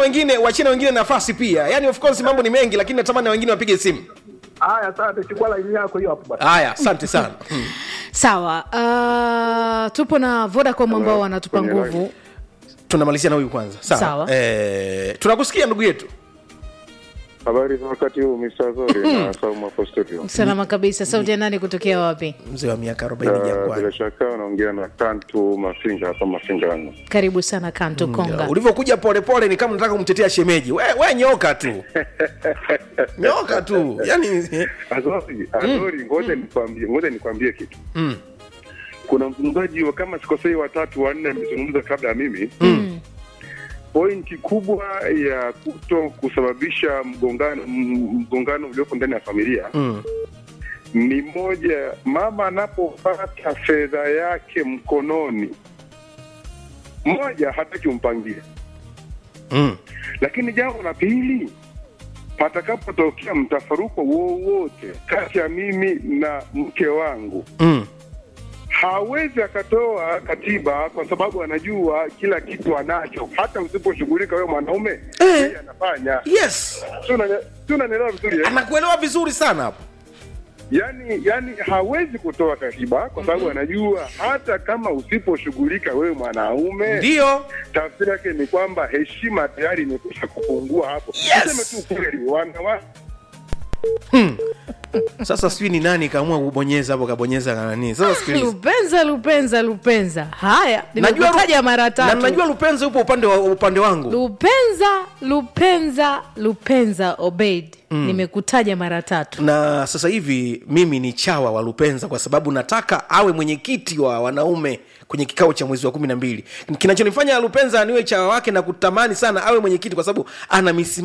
wengine wachie na wengine nafasi pia yani of course mambo ni mengi lakini natamani na wengine wapige simu Haya, asante, chukua laini yako hiyo hapo bwana. haya asante sana Hmm. sawa uh, tupo na vodacom ambao wanatupa Kwenye nguvu tunamalizia na huyu kwanza sawa, Sawa. Eh, tunakusikia ndugu yetu Habari za wakati huu Mr. Zori na Saumu hapo studio. salama kabisa sauti ya nani kutokea wapi mzee wa miaka 40 Uh, jangwani bila shaka unaongea na Kantu Mafinga hapa Mafingano. karibu sana kanto konga ulivyokuja polepole ni kama nataka kumtetea shemeji we, we nyoka tu nyoka tu yani Azori, Azori, ngoja nikwambie, ngoja nikwambie kitu. Mm. Kuna mzungumzaji wa kama sikosei watatu wanne amezungumza kabla ya mimi. Pointi kubwa ya kuto kusababisha mgongano m- mgongano uliopo ndani ya familia mm. ni moja, mama anapopata fedha yake mkononi, moja hataki umpangie, Mm. lakini jambo la pili, patakapotokea mtafaruko wowote kati ya mimi na mke wangu, Mm. hawezi akatoa katiba kwa sababu anajua kila kitu anacho. Hata usiposhughulika wewe mwanaume, yeye anafanya. yes Si unani- si unanielewa vizuri eh? anakuelewa vizuri sana hapo yani yani hawezi kutoa katiba kwa sababu anajua hata kama usiposhughulika wewe mwanaume ndio tafsiri yake ni kwamba heshima tayari imekwisha kupungua hapo Yes! tuseme tu kweli wanawake sasa sijui ni nani kaamua kubonyeza hapo kabonyeza kanani sasa sikiliza lupenza lupenza lupenza haya Najua nimekutaja Lu- mara na tatu najua lupenzi upo upande wa upande wangu lupenza lupenza lupenza obeid nimekutaja mara tatu na sasa hivi mimi ni chawa wa lupenza kwa sababu nataka awe mwenyekiti wa wanaume kwenye kikao cha mwezi wa kumi na mbili kinachonifanya lupenza niwe chawa wake na kutamani sana awe mwenyekiti kwa sababu ana misimamo